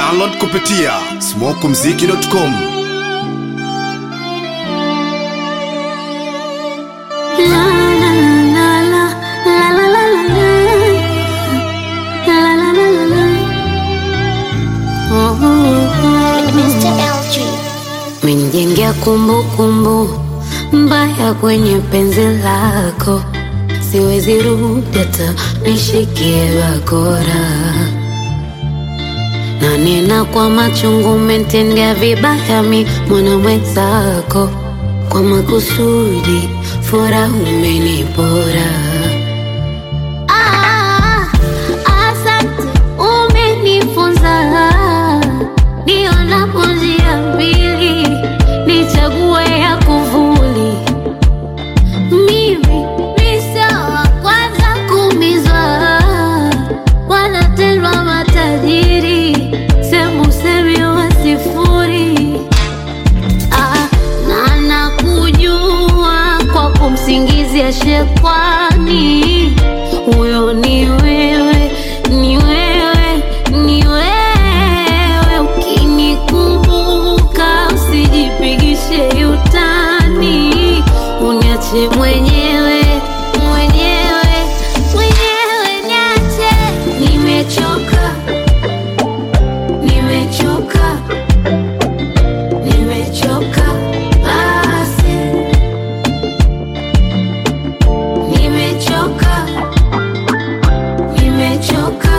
Download kupitia smokumziki.com. La la la la la la la la la la la la la la Oh, oh, oh. Mr. LG. Menijengea kumbukumbu mbaya kwenye penzi lako, siwezi rudi hata nishikie bakora, na nena kwa machungu, umetendea vibaya mi mwana mwenzako, kwa makusudi furaha umenipora. Ah, asante, umenifunza nionapo njia mbili, nichague ya kuvuli. Mimi ni sawa kwanza kumizwa, wanatendwa matajiri, semu semi wa sifuri. Ah, na nakujua kwa kumsingizia shekwani, huyo ni wewe, ni wewe, ni wewe. Ukinikumbuka usijipigishe utani, uniache mwenyewe, mwenyewe, mwenyewe, niache. Nimechoka, nimechoka nimechoka basi, nimechoka, nimechoka,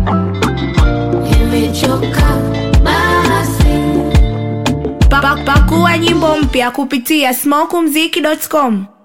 nimechoka basi. Pa- Pakua nyimbo mpya kupitia smokumziki.com.